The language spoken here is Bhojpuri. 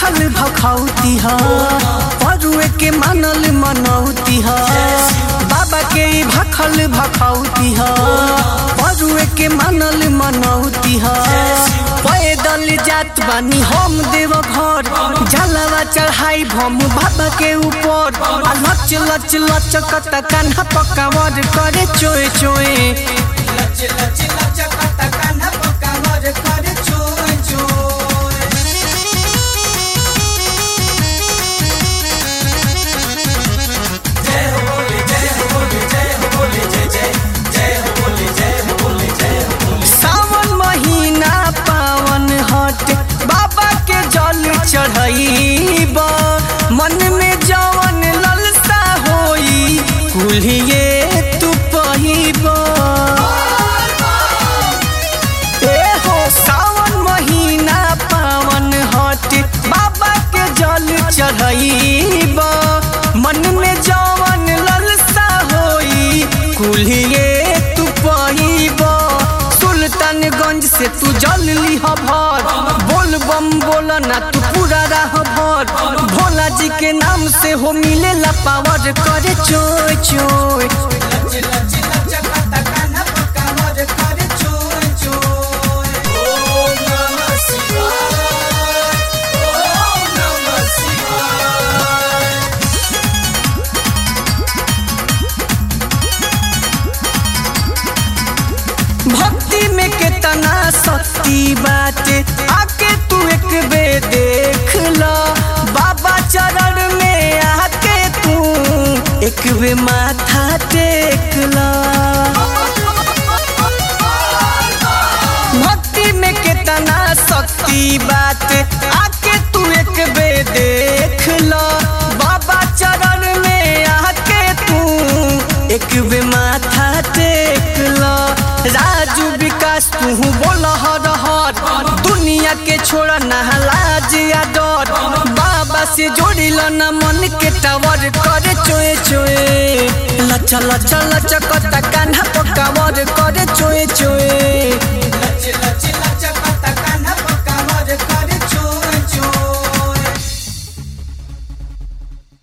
भाखल भखौती ह परुए के मानल मनौती ह बाबा के ई भाखल भखौती ह परुए के मानल मनौती ह पैदल जात बानी हम देव घर जलवा चढ़ाई भम बाबा के ऊपर आ लच लच लचकत कान्हा पकावर करे चोए चोए लच लच लचकत कान्हा पकावर करे चोय चोय जय हो बोले जय हो बोले जय हो बोले जय जय जय हो बोले जय हो बोले जय हो बोले सावन महीना पावन हट बाबा के जल चढ़ाईब मन में जवन ललसा होई कुल्हिए तू पहिब ए हो सावन महीना पावन हट बाबा के जल चढ़ाईब मन में जवन ललसा होई कुल्हिए तू पहिब सुल्तानगंज से तू जल लिह भर बोल बम बोल ना तू पूरा राह भर भोला जी के नाम से हो मिलेला पावर करे चोय चोय लच लच लचकत कान्हा पकावर करे चोय चोय ओम नमः शिवाय ओम नमः शिवाय भक्ति में कितना शक्ति बाटे आके तू एक बे देख ला बाबा चरण में आके तू एक बे माथा टेक ला भक्ति में कितना शक्ति बाटे आके तू एक बे देख ला बाबा चरण में आके तू एक बे माथा टेक ला राजू विकास तू बोल हर हर दुनिया के छोड़ नहलाज या डर बाबा से जोड़िल न मन के टावर करे चोए चोए लच लच लचकता कान्हा पकावर करे चोए चोए